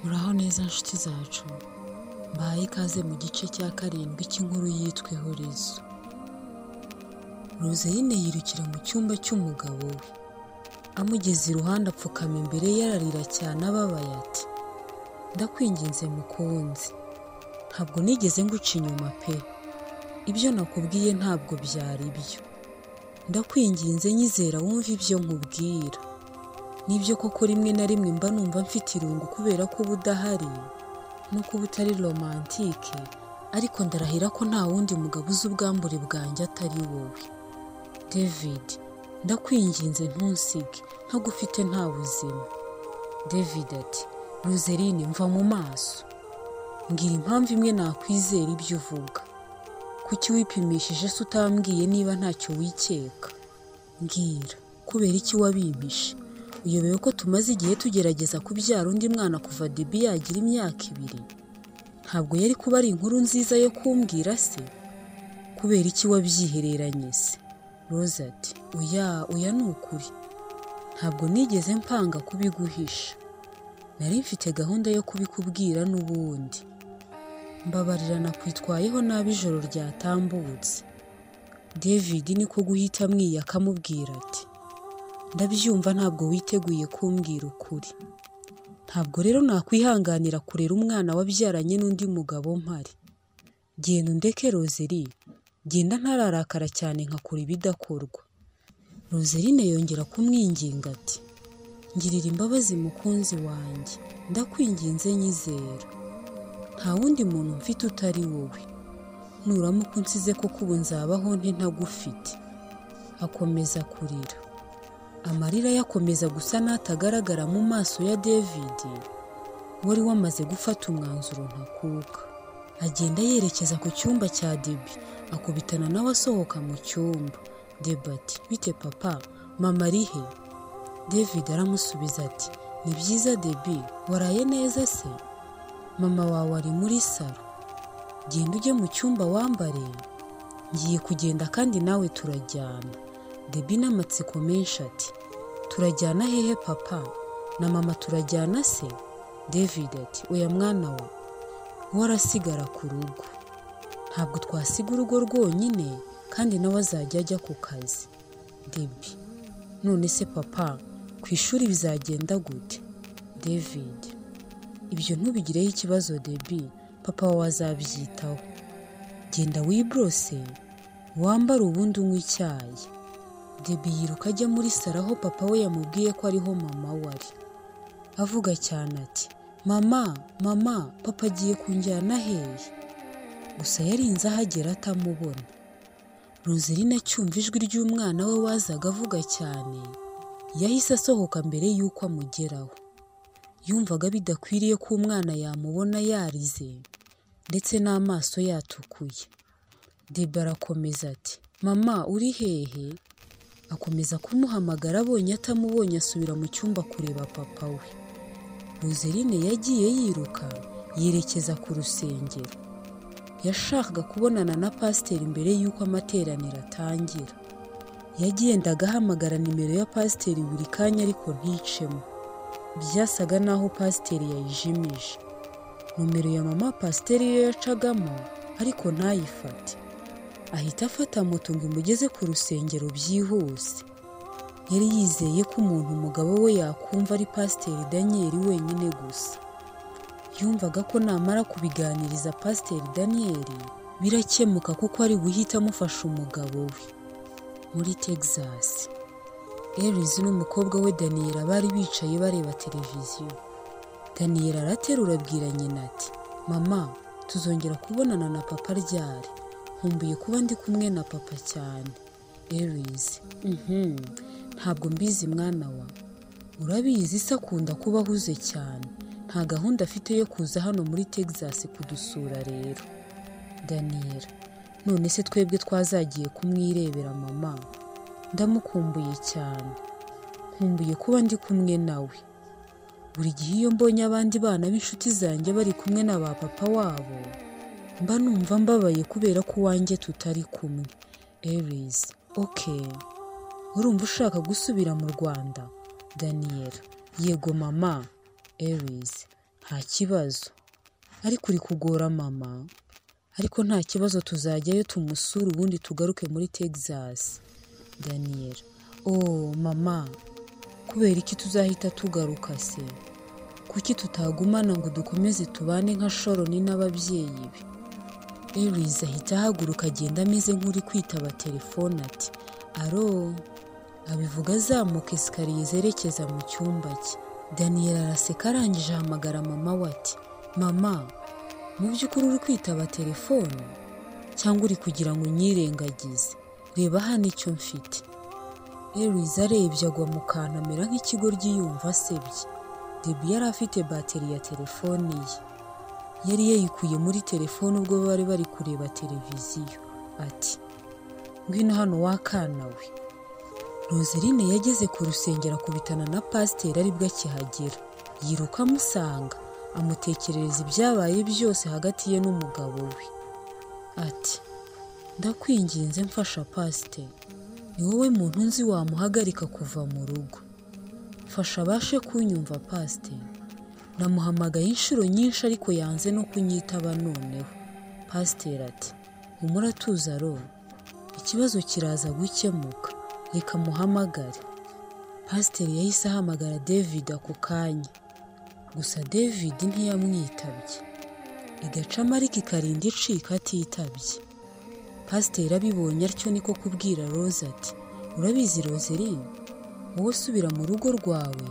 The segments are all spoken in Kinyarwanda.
uraho neza nshuti zacu mbahaye ikaze mu gice cya karindwi cy'inkuru yitwa ihurizo rozeyine yirukira mu cyumba cy'umugabo we amugeze iruhande apfukama imbere ye ararira cyane ababaye ati ndakwinginze mukunzi ntabwo nigeze nguca inyuma pe ibyo nakubwiye ntabwo byari byo ndakwinginze nyizera wumve ibyo nkubwira nibyo koko rimwe na rimwe mba numva mfite irungu kubera ko uba udahari nuko uba utari romantike ariko ndarahira ko nta wundi mugabo uzi ubwambure bwanjye atari wowe david ndakwinginze ntusige ntagufite nta buzima david ati ruzerine mva mu maso mbwira impamvu imwe nakwizera ibyo uvuga kuki wipimishije se utambwiye niba ntacyo wikeka mbwira kubera iki wabimpishe uyobewe ko tumaze igihe tugerageza kubyara undi mwana kuva debi yagira imyaka ibiri ntabwo yari kuba ari inkuru nziza yo kumbwira se kubera iki wabyihereranye se rose ati oya oya ni ukuri ntabwo nigeze mpanga kubiguhisha nari mfite gahunda yo kubikubwira n'ubundi mbabarira nakwitwayeho nabi ijoro ryatambutse david niko guhita amwiye akamubwira ati ndabyumva ntabwo witeguye kumbwira ukuri ntabwo rero nakwihanganira kurera umwana wabyaranye n'undi mugabo mpari genda undeke rozeri genda ntararakara cyane nkakora ibidakorwa roserine yongera kumwinginga ati ngirira imbabazi mukunzi wanjye ndakwinginze nyizera nta wundi muntu mfite utari wowe nuramuka unsize koko ubu nzabaho nte ntagufite akomeza kurira amarira yakomeza gusa n'atagaragara mu maso ya david wari wamaze gufata umwanzuro ntakuka agenda yerekeza ku cyumba cya debi akubitana nawe asohoka mu cyumba debati bite papa mama ari he david aramusubiza ati ni byiza debi waraye neza se mama wawe ari muri salo genda ujye mu cyumba wambare ngiye kugenda kandi nawe turajyana debi n'amatsiko menshi ati turajyana hehe papa na mama turajyana se david ati oya mwana we warasigara ku rugo ntabwo twasiga urugo rwonyine kandi nawe azajya ajya ku kazi debi none se papa ku ishuri bizagenda gute david ibyo ntubigireho ikibazo debi papa wawe azabyitaho genda wiborose wambare ubundi unywa icyayi debi yiruka ajya muri saro aho papa we yamubwiye ko ariho mama we ari avuga cyane ati mama mama papa agiye kunjyana hehe gusa yarinze ahagera atamubona roserine acyumva ijwi ry'umwana we wazaga avuga cyane yahise asohoka mbere y'uko amugeraho yumvaga bidakwiriye ko umwana yamubona yarize ndetse n'amaso yatukuye deba arakomeza ati mama uri hehe akomeza kumuhamagara abonye atamubonye asubira mu cyumba kureba papa we ruzerine yagiye yiruka yerekeza ku rusengero yashakaga kubonana na pasiteri mbere y'uko amateraniro atangira yagendaga ahamagara nimero ya pasiteri buri kanya ariko nticemo byasaga n'aho pasiteri yayijimije nomero ya mama pasiteri yo yacagamo ariko ntayifate ahita afata moto ngo imugeze ku rusengero byihuse yari yizeye ko umuntu umugabo we yakumva ari pasiteri daniyeli wenyine gusa yumvaga ko namara kubiganiriza pasiteri daniyeli birakemuka kuko ari buhite amufasha umugabo we muri texas erizi n'umukobwa we daniyeli bari bicaye bareba televiziyo daniyeli araterura abwira nyina ati mama tuzongera kubonana na papa ryari nkumbuye kuba ndi kumwe na papa cyane erizi ntabwo mbizi mwana wa urabizi se akunda kuba ahuze cyane nta gahunda afite yo kuza hano muri texas kudusura rero daniyeli none se twebwe twazagiye kumwirebera mama ndamukumbuye cyane nkumbuye kuba ndi kumwe nawe buri gihe iyo mbonye abandi bana b'inshuti zanjye bari kumwe na ba papa wabo mba numva mbabaye kubera ko uwanjye tutari kumwe erizi oke urumva ushaka gusubira mu rwanda daniyeli yego mama erizi nta kibazo ariko uri kugora mama ariko nta kibazo tuzajyayo tumusure ubundi tugaruke muri texas daniel oh mama kubera iki tuzahita tugaruka se kuki tutagumana ngo dukomeze tubane nka shoroni n'ababyeyi be Eris ahita ahaguruka agenda ameze nk'uri kwitaba telefone ati aro abivuga azamuka esikariye zerekeza mu cyumba cye daniyeli araseka arangije ahamagara mama we ati mama mu by'ukuri uri kwitaba telefone cyangwa uri kugira ngo unyirengagize reba hano icyo mfite Eris arebye agwa mu kantu amera nk'ikigoryi yumva asebye debi yari afite bateri ya telefone ye yari yayikuye muri telefone ubwo bari bari kureba televiziyo ati ngwino hano wakana we roseline yageze ku rusengero akubitana na pasiteri aribwo akihagera yiruka amusanga amutekerereza ibyabaye byose hagati ye n'umugabo we ati ndakwinginze mfasha pasiteri ni wowe muntu nzi wamuhagarika kuva mu rugo mfasha abashe kunyumva pasiteri namuhamagaye inshuro nyinshi ariko yanze no kunyitaba noneho pasiteri ati humura tuza rora ikibazo kiraza gukemuka reka muhamagare pasiteri yahise ahamagara david ako kanya gusa david ntiyamwitabye igacamo ariko ikarinda icika atitabye pasiteri abibonye atyo niko kubwira rose ati urabizi roseline wowe subira mu rugo rwawe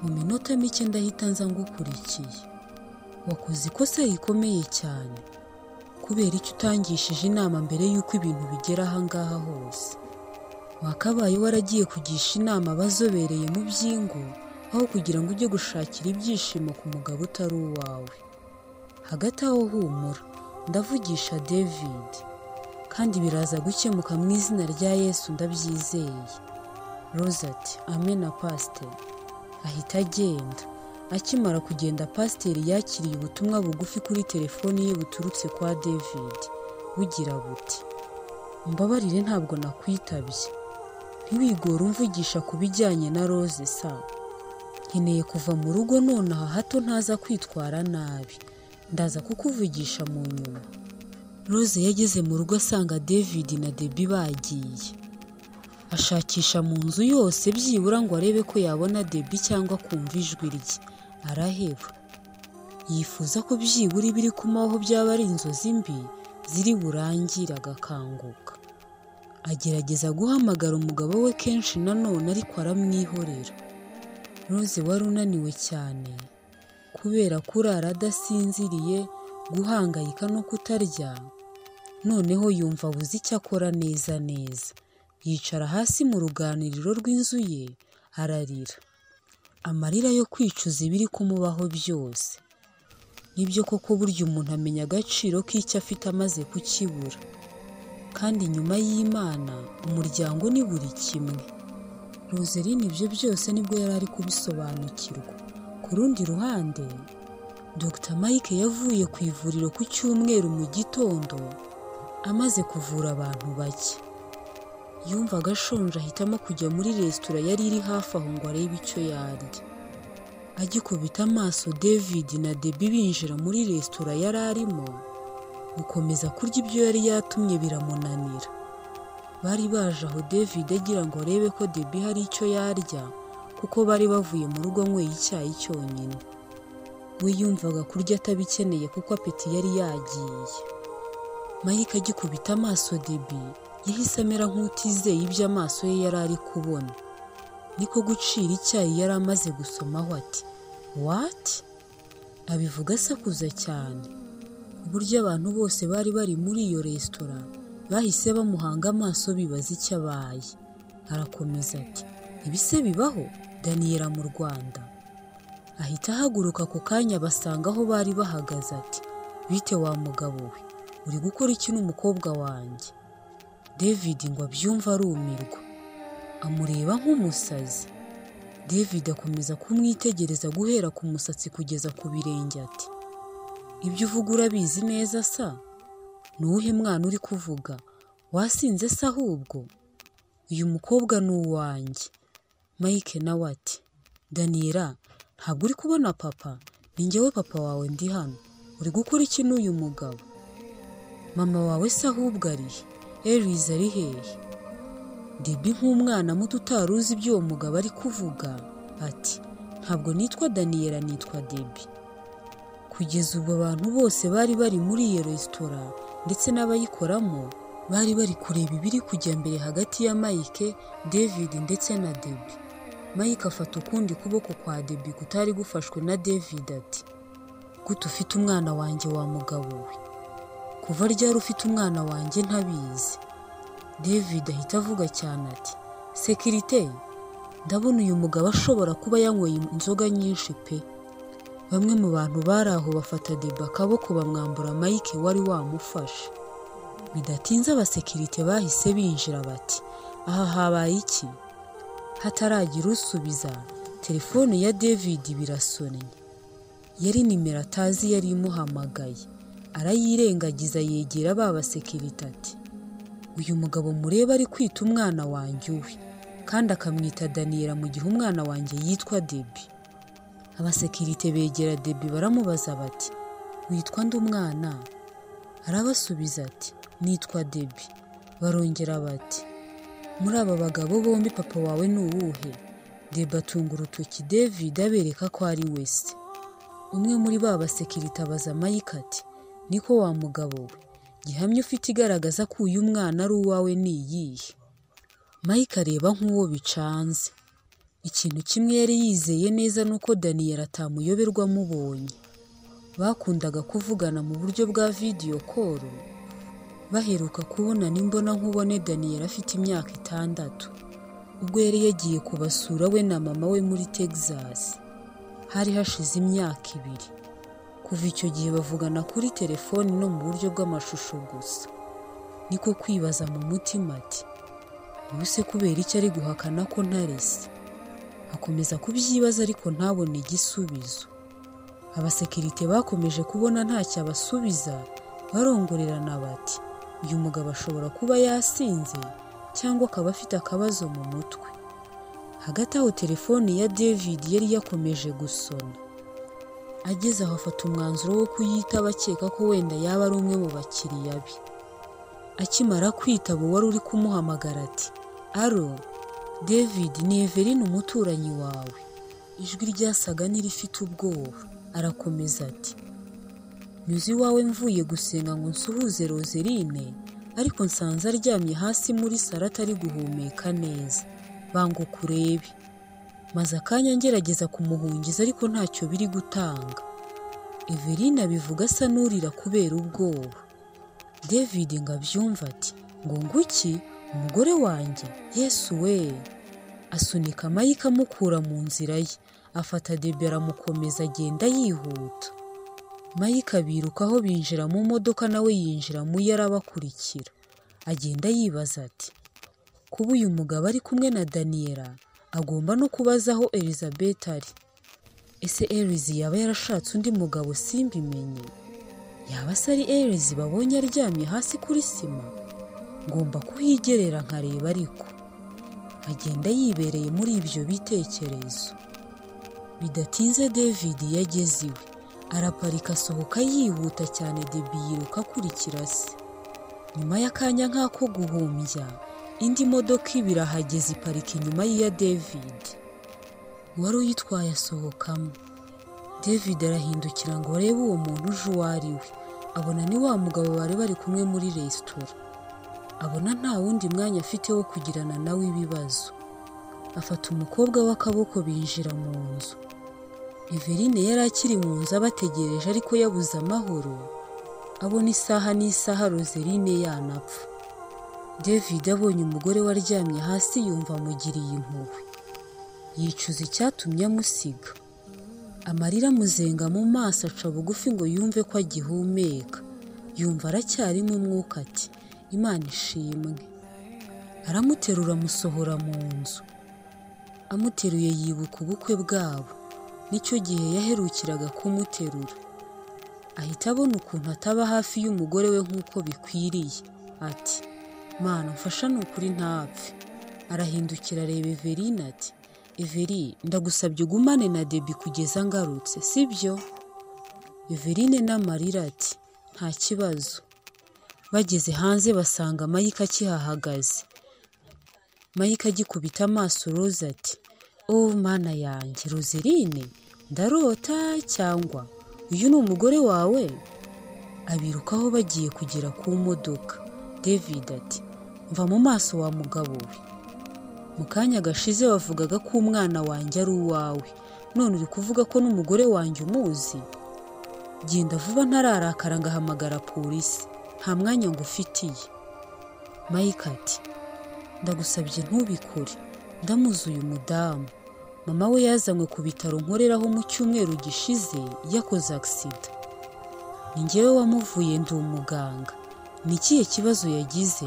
mu minota mike ndahita nza ngukurikiye wakoze ikosa rikomeye cyane kubera icyo utangishije inama mbere y'uko ibintu bigera aha ngaha hose wakabaye waragiye kugisha inama abazobereye mu by'ingo aho kugira ngo ujye gushakira ibyishimo ku mugabo utari uwawe hagati aho humura ndavugisha david kandi biraza gukemuka mu izina rya yesu ndabyizeye rose ati amena pasiteri ahita agenda akimara kugenda pasiteri yakiriye ubutumwa bugufi kuri telefoni ye buturutse kwa david bugira buti mbabarire ntabwo nakwitabye ntiwigore umvugisha ku bijyanye na rose sa nkeneye kuva mu rugo nonaha hato ntaza kwitwara nabi ndaza kukuvugisha mu nyuma rose yageze mu rugo asanga david na debi bagiye ashakisha mu nzu yose byibura ngo arebe ko yabona debi cyangwa kumva ijwi rye araheba yifuza ko byibura ibiri kumaho byaba ari inzozi mbi ziri burangire agakanguka agerageza guhamagara umugabo we kenshi nanone ariko aramwihorera rose wari unaniwe cyane kubera kurara adasinziriye guhangayika no kutarya noneho yumva abuze icyo akora neza neza yicara hasi mu ruganiriro rw'inzu ye ararira amarira yo kwicuza ibiri kumubaho byose nibyo koko burya umuntu amenya agaciro k'icyo afite amaze kukibura kandi nyuma y'imana umuryango ni buri kimwe roseline ibyo byose nibwo yari ari kubisobanukirwa ku rundi ruhande dr mike yavuye ku ivuriro ku cyumweru mu gitondo amaze kuvura abantu bake yumvaga ashonje ahitamo kujya muri resitora yari iri hafi aho ngo arebe icyo yarya agikubita amaso david na debi binjira muri resitora yari arimo gukomeza kurya ibyo yari yatumye biramunanira bari baje aho david agira ngo arebe ko debi hari icyo yarya kuko bari bavuye mu rugo anyweye icyayi cyonyine we yumvaga kurya atabikeneye kuko apeti yari yagiye mike agikubita amaso debi yahise amera nk'utizeye ibyo amaso ye yari ari kubona niko gucira icyayi yari amaze gusomaho ati wati abivuga asakuza cyane uburyo abantu bose bari bari muri iyo resitora bahise bamuhanga amaso bibaza icyo abaye arakomeza ati ibise bibaho daniyela mu rwanda ahita ahaguruka ako kanya basanga aho bari bahagaze ati bite wa mugabo we uri gukora iki n'umukobwa wanjye david ngo abyumve arumirwa amureba nk'umusazi david akomeza kumwitegereza guhera ku musatsi kugeza ku birenge ati ibyo uvuga urabizi neza sa ni uwuhe mwana uri kuvuga wasinze se ahubwo uyu mukobwa ni uwanjye mike nawe ati daniyela ntabwo uri kubona papa ni njyewe papa wawe ndi hano uri gukora iki n'uyu mugabo mama wawe se ahubwo ari he elize ari hehe debi nk'umwana muto utari uzi ibyo uwo mugabo ari kuvuga ati ntabwo nitwa daniyela nitwa debi kugeza ubwo abantu bose bari bari muri iyo resitora ndetse n'abayikoramo bari bari kureba ibiri kujya mbere hagati ya mike david ndetse na debi mike afata ukundi kuboko kwa debi kutari gufashwe na david ati gute ufite umwana wanjye wa mugabo we kuva ryari ufite umwana wanjye ntabizi david ahita avuga cyane ati sekirite ndabona uyu mugabo ashobora kuba yanyweye inzoga nyinshi pe bamwe mu bantu bari aho bafata deba akaboko bamwambura mike wari wamufashe bidatinze abasekirite bahise binjira bati aha habaye iki hataragira usubiza telefone ya david birasonnye yari nimero atazi yari imuhamagaye arayirengagiza yegera ba basekirite ati uyu mugabo mureba ari kwita umwana wanjye uwe kandi akamwita daniyela mu gihe umwana wanjye yitwa debi abasekirite begera debi baramubaza bati witwa ndi umwana arabasubiza ati nitwa debi barongera bati muri aba bagabo bombi papa wawe ni uwuhe debi atunga urutoki david abereka ko ari wese umwe muri ba basekirite abaza mike ati niko wa mugabo we gihamya ufite igaragaza ko uyu mwana ari uwawe ni iyihe mike areba nk'uwo bicanze ikintu kimwe yari yizeye neza ni uko daniyeli atamuyoberwa amubonye bakundaga kuvugana mu buryo bwa vidiyo koro baheruka kubona n'imbona nkubone daniyeli afite imyaka itandatu ubwo yari yagiye kubasura we na mama we muri texas hari hashize imyaka ibiri kuva icyo gihe bavugana kuri telefoni no mu buryo bw'amashusho gusa niko kwibaza mu mutima ati ubu se kubera icyo ari guhakana ko ntarese akomeza kubyibaza ariko ntabone igisubizo abasekirite bakomeje kubona ntacyo abasubiza barongorerana bati uyu mugabo ashobora kuba yasinze cyangwa akaba afite akabazo mu mutwe hagati aho telefoni ya david yari yakomeje gusona ageze aho afata umwanzuro wo kuyitaba akeka ko wenda yaba ari umwe mu bakiriya be akimara kwitaba uwari uri kumuhamagara ati aro david ni everine umuturanyi wawe ijwi ryasaga n'irifite ubwoba arakomeza ati nyuze iwawe mvuye gusenga ngo nsuhuze roserine ariko nsanze aryamye hasi muri saro atari guhumeka neza banga ukurebe maze akanya ngerageza kumuhungiza ariko ntacyo biri gutanga everine abivuga asa n'urira kubera ubwoba david ngo abyumve ati ngo nguki umugore wanjye yesu we asunika mike amukura mu nzira ye afata debe aramukomeza agenda yihuta mike abirukaho binjira mu modoka nawe yinjira mu ye arabakurikira agenda yibaza ati kuba uyu mugabo ari kumwe na daniyela agomba no kubaza aho elizabeth ari ese elizi yaba yarashatse undi mugabo simbimenye yaba se ari elizi babonye aryamye hasi kuri sima ngomba kuhigerera nkareba ariko agenda yibereye muri ibyo bitekerezo bidatinze david iyo ageze iwe araparika asohoka yihuta cyane debi yiruka akurikira se nyuma y'akanya nk'ako guhumbya indi modoka ibiri ahageze iparika inyuma y'iya david wari uyitwaye asohokamo david arahindukira ngo arebe uwo muntu uje uwo ari we abona ni wa mugabo bari bari kumwe muri resitora abona nta wundi mwanya afite wo kugirana nawe ibibazo afata umukobwa w'akaboko binjira mu nzu everine yari akiri mu nzu abategereje ariko yabuze amahoro abona isaha n'isaha roserine yanapfa david abonye umugore we aryamye hasi yumva amugiriye impuhwe yicuza icyatumye amusiga amarira amuzenga mu maso aca bugufi ngo yumve ko agihumeka yumva aracyarimo umwuka ati imana ishimwe aramuterura amusohora mu nzu amuteruye yibuka ubukwe bwabo nicyo gihe yaherukiraga kumuterura ahita abona ukuntu ataba hafi y'umugore we nk'uko bikwiriye ati mana mfasha ni ukuri ntapfe arahindukira areba everine ati everi ndagusabye ugumane na debi kugeza ngarutse sibyo Yuveline n'amarira ati nta kibazo bageze hanze basanga Mike akihahagaze Mike agikubita amaso Rose ati o mana yanjye Roseline ndarota cyangwa uyu ni umugore wawe abirukaho bagiye kugera ku modoka David ati mva mu maso wa mugabo we mu kanya gashize wavugaga ko umwana wanjye ari uwawe none uri kuvuga ko n'umugore wanjye umuzi genda vuba ntararakara ngahamagara polisi nta mwanya ngufitiye Mike ati ndagusabye ntubikore ndamuzi uyu mudamu mama we yazanywe ku bitaro nkoreraho mu cyumweru gishize yakoze agisida ni njyewe wamuvuye ndi umuganga ni ikihe kibazo yagize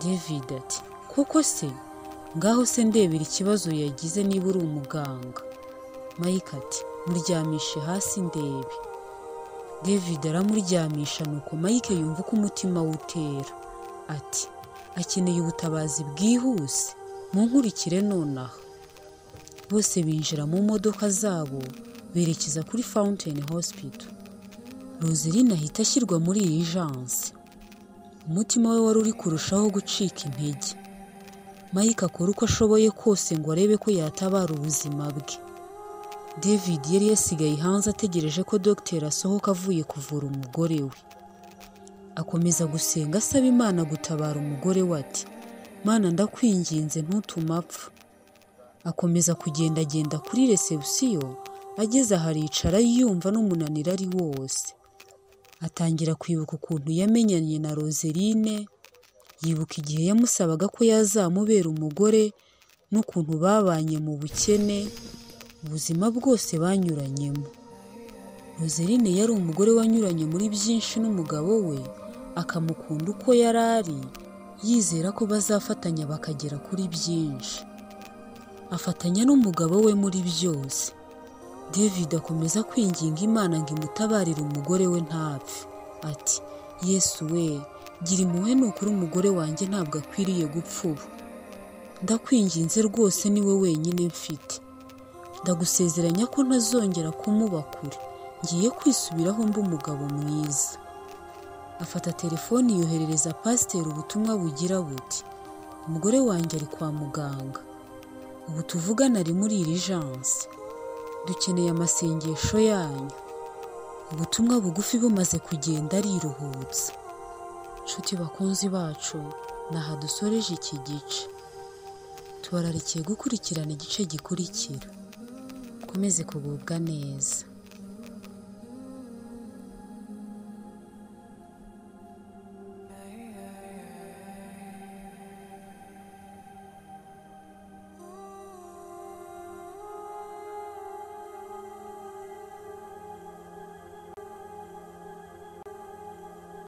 david ati koko se ngaho se ndebera ikibazo yagize niba uri umuganga mike ati muryamishe hasi ndebe david aramuryamisha nuko mike yumva uko umutima we utera ati akeneye ubutabazi bwihuse munkurikire nonaha bose binjira mu modoka zabo berekeza kuri fountain hospital roseline ahita ashyirwa muri iyi jansi umutima we wari uri kurushaho gucika intege mike akora uko ashoboye kose ngo arebe ko yatabara ubuzima bwe david yari yasigaye hanze ategereje ko dogiteri asohoka avuye kuvura umugore we akomeza gusenga asaba imana gutabara umugore we ati mana ndakwinginze ntutume apfa akomeza kugendagenda kuri resebusiyo ageze aha aricara yumva n'umunaniro ari wose atangira kwibuka ukuntu yamenyanye na roseline yibuka igihe yamusabaga ko yazamubera umugore n'ukuntu babanye mu bukene ubuzima bwose banyuranyemo roseline yari umugore wanyuranye muri byinshi n'umugabo we akamukunda uko yari ari yizera ko bazafatanya bakagera kuri byinshi afatanya n'umugabo we muri byose david akomeza kwinginga imana ngo imutabarire umugore we ntapfe ati yesu we gira impuhwe ni ukuri umugore wanjye ntabwo akwiriye gupfa ubu ndakwinginze rwose ni we wenyine mfite ndagusezeranya ko ntazongera kumuba kure ngiye kwisubiraho mba umugabo mwiza afata telefoni yoherereza pasiteri ubutumwa bugira buti umugore wanjye ari kwa muganga ubu tuvugana ari muri iri jansi dukeneye amasengesho yanyu ubutumwa bugufi bumaze kugenda ariruhutsa nshuti bakunzi bacu ni aha dusoreje iki gice tubararikiye gukurikirana igice gikurikira ukomeze kugubwa neza